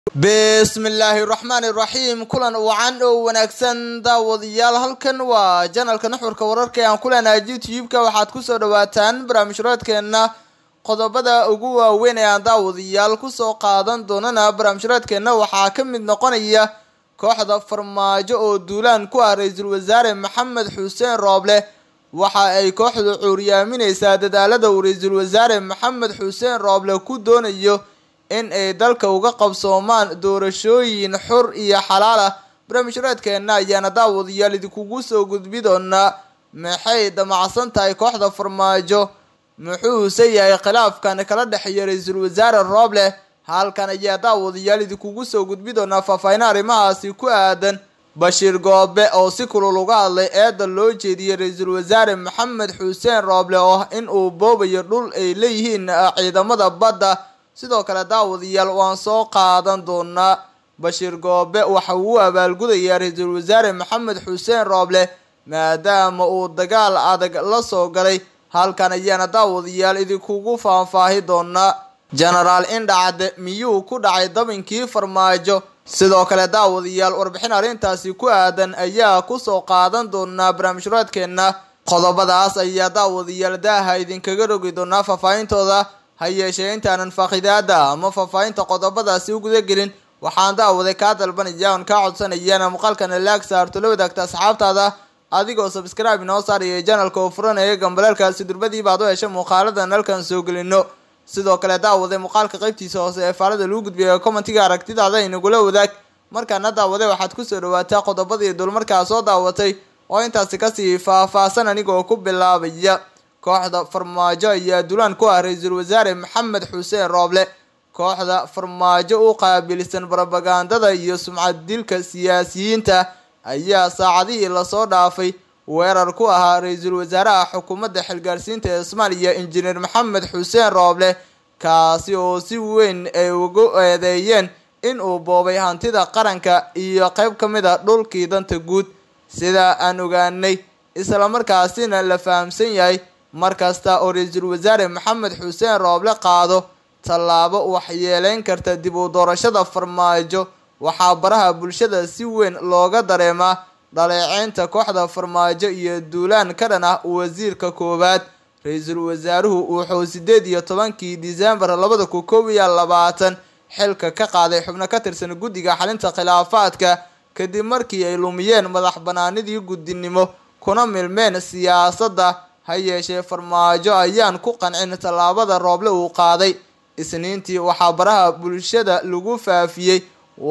bismillaahi raxmaani raxiim kulan wacan oo wanaagsan daawadayaal halkan waa janalka nuxurka wararka ee aan ku leenahay youtube-ka waxaad kusoo dhawaataan barnaamijhuraadkeenna qodobada ugu waaweyn ee aan daawadayaal kusoo qaadan doonana barnaamijhuraadkeenna waxaa ka mid noqonaya kooxda farmaajo oo duulaan ku ah ra-iisul wasaare maxamed xuseen rooble waxa ay kooxdu cuuryaamineysaa dadaalada uu ra-iisul wasaare maxamed xuseen rooble ku doonayo in ay dalka uga qabsoomaan doorashooyin xur iyo xalaal ah barnaamijhuraadkeenna ayaana daawadayaal idinkugu soo gudbi doonaa maxay damacsan tahay kooxda farmaajo muxuuse yahay khilaafkan kala dhexeeya ra-iisul wasaare rooble halkan ayaa daawadayaal idinkugu soo gudbi doonaa faahfaahin arrimahaasi ku aadan bashiir goobe oo si kulul uga hadlay eeda loo jeediyey ra-iisul wasaare maxamed xuseen rooble oo ah in uu boobayo dhul ay leeyihiin ciidamada badda sidoo kale daawadayaal waan soo qaadan doonaa bashiir goobe waxa uu abaalgudayaa ra-iisul wasaare maxamed xuseen rooble maadaama uu dagaal adag la soo galay halkan ayaana daawadayaal idinkugu faahfaahi doonaa genaraal indhacade miyuu ku dhacay dabinkii farmaajo sidoo kale daawadayaal warbixin arrintaasi ku aadan ayaa kusoo qaadan doonaa barnaamijhuraadkeenna qodobadaas ayaa daawadayaal daaha idinkaga rogi doonaa faahfaahintooda ha yeeshee intaanan faaqidaada ama faahfaahinta qodobadaasi u gudagelin waxaan daawaday kaa dalbanaya oon kaa codsanayana muuqaalkana laag saarto la wadaagta asxaabtaada adigoo sabscribe inoo saaraya janalka oo furanaya gambaleelkaasi durbadii baad u heshay muuqaaladan halkan soo gelino sidoo kale daawaday muuqaalka qaybtiisa hoose ee faalada lagu gudbiya commentiga aragtidaada inagula wadaag markaana daawaday waxaad kusoo dhawaataa qodobadii dulmarkaa soo daawatay oo intaasi kasii faahfaahsan anigoo ku bilaabaya kooxda farmaajo ayaa dulaan ku ah ra-iisul wasaare maxamed xuseen rooble kooxda farmaajo u qaabilsan barobagandada iyo sumcad dilka siyaasiyiinta ayaa saacadihii lasoo dhaafay weerar ku ahaa ra-iisul wasaaraha xukuumadda xilgaarsiinta ee soomaaliya injineer maxamed xuseen rooble kaasi oo si weyn ay ugu eedeeyeen in uu boobay hantida qaranka iyo qeyb ka mid a dhulkii danta guud sida aan ogaanay islamarkaasina la fahamsan yahay markasta oo ra-iisul wasaare maxamed xuseen rooble qaado tallaabo waxyeeleyn karta dib u doorashada farmaajo waxaa baraha bulshada si weyn looga dareemaa dhaleeceynta kooxda farmaajo iyo duulaan ka dhan ah wasiirka koowaad ra-iisul wasaaruhu wuxuu sideed iyo tobankii disembar labada kun koob iyo labaatan xilka ka qaaday xubno ka tirsan guddiga xalinta khilaafaadka kadib markii ay lumiyeen madax banaanidii guddinimo kuna milmeen siyaasadda ha yeeshee farmaajo ayaan ku qancin tallaabada rooble uu qaaday isniintii waxaa baraha bulshada lagu faafiyey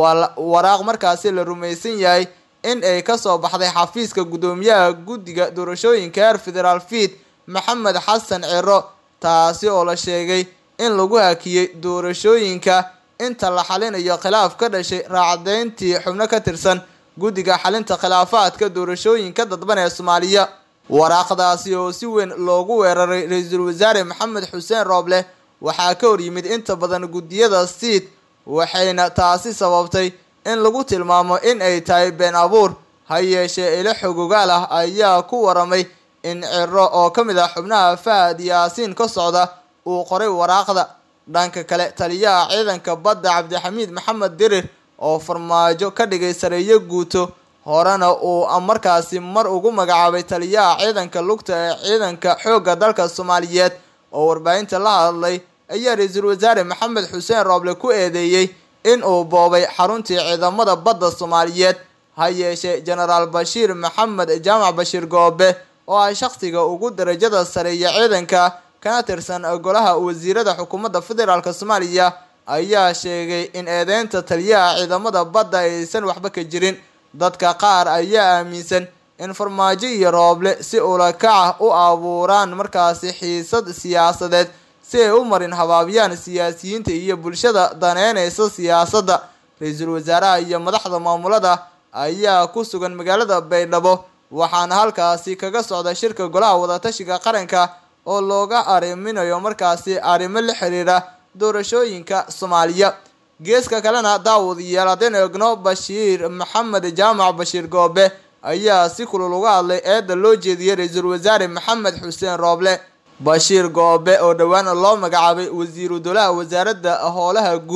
waraaq markaasi la rumaysan yahay in ay kasoo baxday xafiiska guddoomiyaha guddiga doorashooyinka heer federaal fiid maxamed xasan ciro taasi oo la sheegay in lagu hakiyey doorashooyinka inta la xalinayo khilaaf ka dhashay raacdeyntii xubno ka tirsan guddiga xalinta khilaafaadka doorashooyinka dadban ee soomaaliya waraaqdaasi oo si weyn loogu weeraray ra-iisul wasaare maxamed xuseen rooble waxaa ka hor yimid inta badan guddiyada siid waxayna taasi sababtay in lagu tilmaamo in ay tahay been abuur ha yeeshee ilo xogogaal ah ayaa ku waramay in ciro oo ka mid ah xubnaha fahad yaasiin ka socda uu qoray waraaqda dhanka kale taliyaha ciidanka badda cabdixamiid maxamed dirir oo farmaajo ka dhigay sareeyo guuto horena uu markaasi mar ugu magacaabay taliyaha ciidanka lugta ee ciidanka xoogga dalka soomaaliyeed oo warbaahinta la hadlay ayaa ra-iisul wasaare maxamed xuseen rooble ku eedeeyey in uu boobay xaruntii ciidamada badda soomaaliyeed ha yeeshee genaraal bashiir maxamed jaamac bashiir goobe oo ah shaqsiga ugu darajada sareeya ciidanka kana tirsan golaha wasiirada xukuumadda federaalk soomaaliya ayaa sheegay in eedeynta taliyaha ciidamada badda aysan waxba ka jirin dadka qaar ayaa aaminsan in farmaajo iyo rooble si ulakaca u abuuraan markaasi xiisad siyaasadeed si ay u marin habaabyaan siyaasiyiinta iyo bulshada daneyneysa siyaasadda ra-iisul wasaaraha iyo madaxda maamulada ayaa ku sugan magaalada baydhabo waxaana halkaasi kaga socda shirka golaha wadatashiga qaranka oo looga arriminayo markaasi arrimo la xiriira doorashooyinka soomaaliya geeska kalena daawadayaal haddaynu egno bashiir maxamed jaamac bashiir goobe ayaa si kulul uga hadlay eeda loo jeediyey ra-iisul wasaare maxamed xuseen rooble bashiir goobe oo dhowaan loo magacaabay wasiiru dowlaha wasaaradda howlaha guud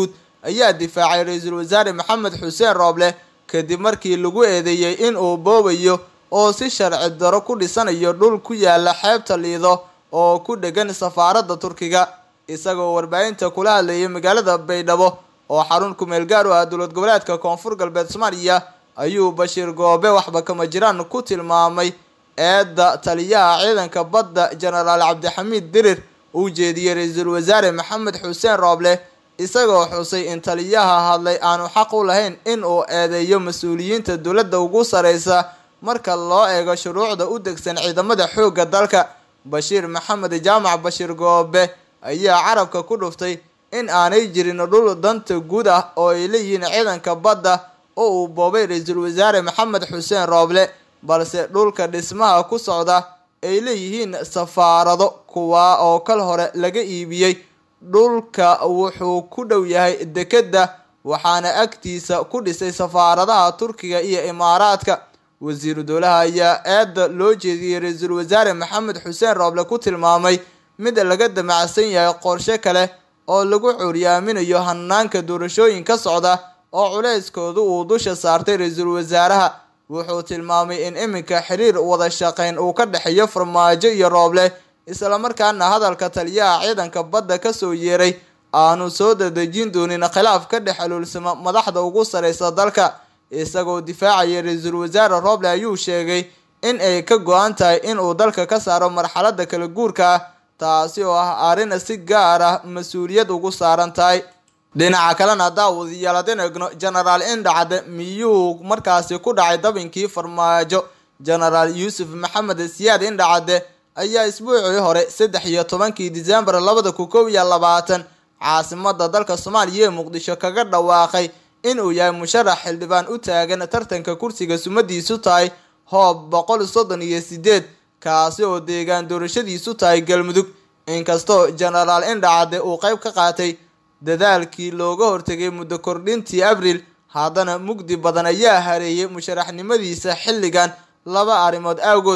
ayaa difaacay ra-iisul wasaare maxamed xuseen rooble kadib markii lagu eedeeyey in uu boobayo oo si sharci daro ku dhisanayo dhul ku yaala xeebta liido oo ku dhegan safaaradda turkiga isagoo warbaahinta kula hadlayay magaalada baydhabo oo xarun kumeel gaar u ah dowlad goboleedka koonfur galbeed soomaaliya ayuu bashiir goobe waxba kama jiraan ku tilmaamay eedda taliyaha ciidanka badda jenaraal cabdixamiid dirir uu jeediyey ra-iisul wasaare maxamed xuseen rooble isagoo xusay in taliyaha hadlay aanu xaq u lahayn in uu eedeeyo mas-uuliyiinta dowladda ugu sareysa marka loo eego shuruucda u degsan ciidamada xoogga dalka bashiir maxamed jaamac bashiir goobe ayaa carabka ku dhuftay in aanay jirin dhul danta guud ah oo ay leeyihiin ciidanka badda oo uu boobay ra-iisul wasaare maxamed xuseen rooble balse dhulka dhismaha ku socda ay leeyihiin safaarado kuwaa oo kal hore laga iibiyey dhulka wuxuu ku dhow yahay dekedda waxaana agtiisa ku dhisay safaaradaha turkiga iyo imaaraadka wasiiru dowlaha ayaa eedda loo jeediyey ra-iisul wasaare maxamed xuseen rooble ku tilmaamay mid laga damacsan yahay qorshe kale oo lagu curyaaminayo hanaanka doorashooyin ka socda oo culeyskoodu uu dusha saartay ra-iisul wasaaraha wuxuu tilmaamay in iminka xiriir wada shaqeyn uu ka dhexeeyo farmaajo iyo rooble islamarkaana hadalka taliyaha ciidanka badda kasoo yeeray aanu soo dadejin doonin khilaaf ka dhex aluulsama madaxda ugu sareysa dalka isagoo difaacaya ra-iisul wasaare rooble ayuu sheegay in ay ka go-an tahay inuu dalka ka saaro marxalada kala guurka ah taasi oo ah arrin si gaar ah mas-uuliyad ugu saaran tahay dhinaca kalena daawadayaal haddeen egno genaraal indhacde miyuu markaasi ku dhacay dabinkii farmaajo genaraal yuusuf maxamed siyaad indhacade ayaa isbuucii hore saddex iyo tobankii disembar labada kun kow iyo labaatan caasimada dalka soomaaliya ee muqdisho kaga dhawaaqay inuu yahay musharax xildhibaan u taagan tartanka kursiga sumadiisu tahay hoob boqol soddon iyo sideed kaasi oo deegaan doorashadiisu tahay galmudug inkastoo genaraal indhacade uu qeyb ka qaatay dadaalkii looga hortegay muddo kordhintii abriil haddana mugdi badan ayaa hareeyay musharaxnimadiisa xilligan laba arrimood awgood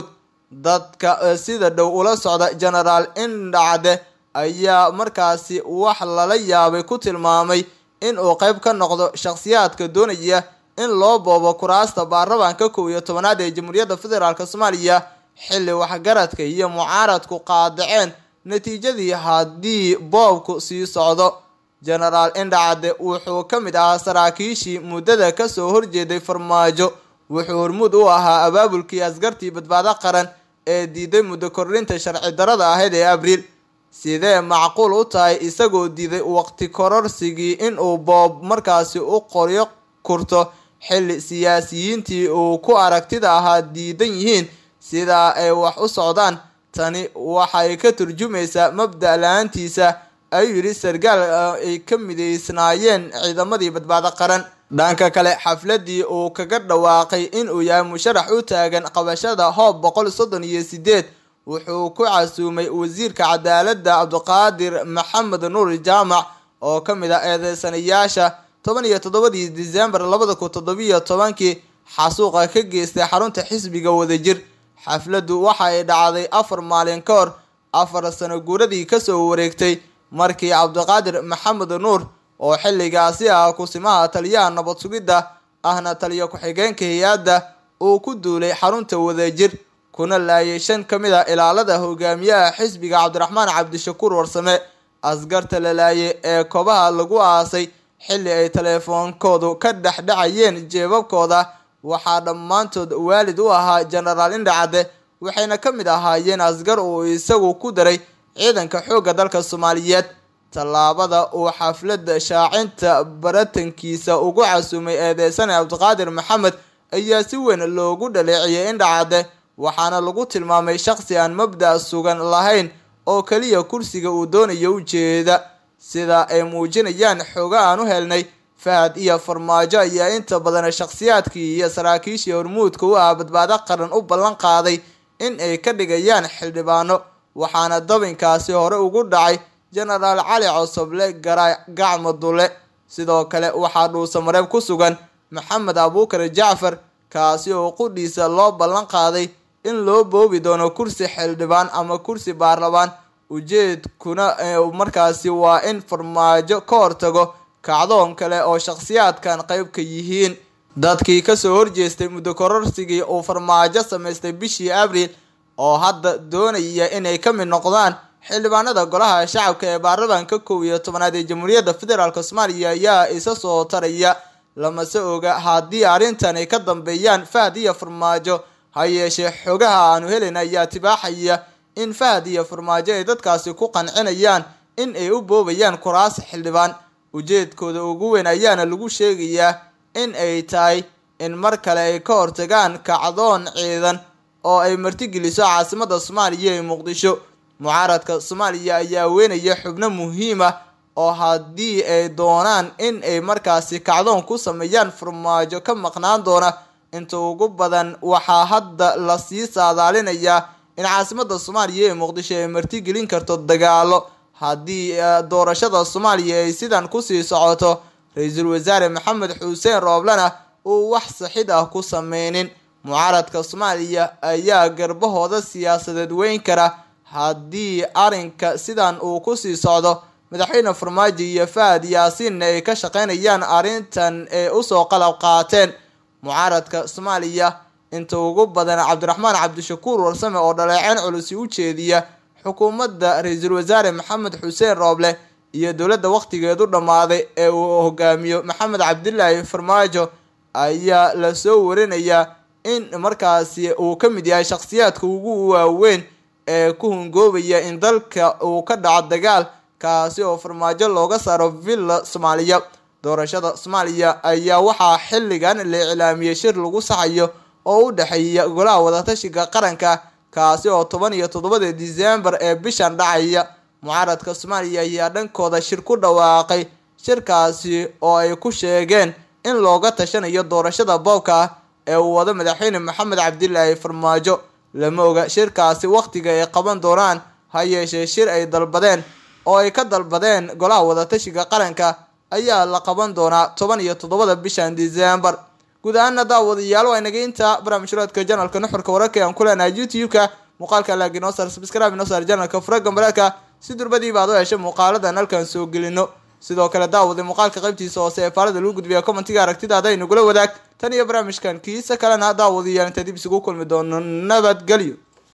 dadka sida dhow ula socda genaraal indhacde ayaa markaasi wax lala yaabay ku tilmaamay in uu qeyb ka noqdo shakhsiyaadka doonaya in loo boobo kuraasta baarlamaanka kow iyo tobanaad ee jamhuuriyadda federaalk soomaaliya xilli waxgaradka iyo mucaaradku qaadaceen natiijadii haddii boobku sii socdo genaraal indhacade wuxuu ka mid ahaa saraakiishii muddada kasoo horjeeday farmaajo wuxuu hormuud u ahaa abaabulkii askartii badbaado qaran ee diiday muddo kordhinta sharci darada ahayd ee abriil sidee macquul u tahay isagoo diiday waqti kororsigii inuu boob markaasi u qoryo kurto xilli siyaasiyiintii uu ku aragtida ahaa diidan yihiin sidaa ay wax u socdaan tani waxay ka turjumaysaa mabda la-aantiisa ayuu yidhi sargaal ay ka mideysnaayeen ciidamadii badbaado qaran dhanka kale xafladii uu kaga dhawaaqay inuu yahay musharax u taagan qabashada hoob boqol soddon iyo sideed wuxuu ku casuumay wasiirka cadaaladda cabdiqaadir maxamed nuur jaamac oo ka mid ah eedeysanayaasha toban iyo toddobadii disembar labada kun toddobiyo tobankii xasuuqa ka geystay xarunta xisbiga wadajir xafladdu waxa ay dhacday afar maalin ka hor afar sano guuradii kasoo wareegtay markii cabdiqaadir maxamed nuur oo xilligaasi ah kusimaha taliyaha nabad sugidda ahna taliyo ku-xigeenka hay-adda uu ku duulay xarunta wadajir kuna laayay shan ka mid a ilaalada hogaamiyaha xisbiga cabdiraxmaan cabdishakuur warsame askarta la laayay ee kobaha lagu aasay xilli ay teleefoonkoodu ka dhexdhacayeen jeebabkooda waxaa dhammaantood waalid u ahaa genaraal indhacade waxayna ka mid ahaayeen asgar uu isagu ku daray ciidanka xoogga dalka soomaaliyeed tallaabada uu xafladda shaacinta baratankiisa ugu casuumay eedeysane cabdiqaadir maxamed ayaa si weyn loogu dhaleeciyay indhacade waxaana lagu tilmaamay shaqsi aan mabda' sugan lahayn oo keliya kursiga uu doonayo ujeeda sida ay muujinayaan xooga aan u helnay fahad iyo farmaajo ayaa inta badan shakhsiyaadkii iyo saraakiishii hormuudka u ah badbaado qaran u ballan qaaday in ay ka dhigayaan xildhibaano waxaana dabinkaasi hore ugu dhacay genaraal cali cosoble garay gacmo dule sidoo kale waxaa dhuusamareeb ku sugan maxamed abuukar jacfar kaasi oo qudhiisa loo ballan qaaday in loo boobi doono kursi xildhibaan ama kursi baarlamaan ujeedkuna markaasi waa in farmaajo ka hortago kacdoon kale oo shakhsiyaadkan qayb ka yihiin dadkii kasoo horjeestay muddo kororsigii uu farmaajo samaystay bishii abriil oo hadda doonaya inay ka mid noqdaan xildhibaanada golaha shacabka ee baarlamaanka kow iyo tobanaad ee jamhuuriyadda federaalk soomaaliya ayaa isa soo taraya lamase oga haddii arrintan ay ka dambeeyaan fahad iyo farmaajo ha yeeshee xogaha aanu helin ayaa tibaaxaya in fahad iyo farmaajo ay dadkaasi ku qancinayaan in ay u boobayaan kuraas xildhibaan ujeedkooda ugu weyn ayaana lagu sheegayaa in ay tahay in mar kale ay ka hortagaan kacdoon ciidan oo ay martigeliso caasimada soomaaliya ee muqdisho mucaaradka soomaaliya ayaa weynaya xubno muhiim ah oo haddii ay doonaan in ay markaasi kacdoon ku sameeyaan farmaajo ka maqnaan doona inta ugu badan waxaa hadda lasii saadaalinayaa in caasimada soomaaliya ee muqdisho ay martigelin karto dagaalo haddii doorashada soomaaliya ay sidan kusii socoto ra-iisul wasaare maxamed xuseen rooblena uu wax saxid ah ku sameynin mucaaradka soomaaliya ayaa garbahooda siyaasadeed weyn kara haddii arrinka sidan uu kusii socdo madaxweyne farmaajo iyo fahad yaasiinna ay ka shaqeynayaan arrintan ee usoo qalab qaateen mucaaradka soomaaliya inta ugu badan cabdiraxmaan cabdishakuur warsame oo dhaleeceen culusi u jeediya xukuumadda ra-iisul wasaare maxamed xuseen rooble iyo dowladda wakhtigeedu dhammaaday ee uu hogaamiyo maxamed cabdilaahi farmaajo ayaa lasoo warinayaa in markaasi uu ka mid yahay shakhsiyaadka ugu waaweyn ee ku hungoobaya in dalka uu ka dhaco dagaal kaasi oo farmaajo looga saaro villa soomaaliya doorashada soomaaliya ayaa waxaa xilligan la iclaamiyey shir lagu saxayo oo u dhexeeya golaha wadatashiga qaranka kaasi oo toban iyo toddobada disembar ee bishan dhacaya mucaaradka soomaaliya ayaa dhankooda shir ku dhawaaqay shirkaasi oo ay ku sheegeen in looga tashanayo doorashada boobka ah ee uu wado madaxweyne maxamed cabdilaahi farmaajo lama oga shirkaasi wakhtiga ay qaban doonaan ha yeeshee shir ay dalbadeen oo ay ka dalbadeen golaha wadatashiga qaranka ayaa la qaban doonaa toban iyo toddobada bishan disembar guud ahaana daawadayaal waa inaga intaa barnaamijhuraadka janalka nuxurka wararka aan ku leenahay youtube-ka muuqaalka laagi noo saar subscribe noo saar janalka furaga mararka si durbadii baad u heshay muuqaaladan halkan soo gelino sidoo kale daawada muuqaalka qaybtiisa hoose ee faalada lagu gudbiya commentiga aragtidaada ay nagula wadaag tan iyo barnaamijkan kiisa kalena daawadayaal inta dib isugu kulmi doono nabadgelyo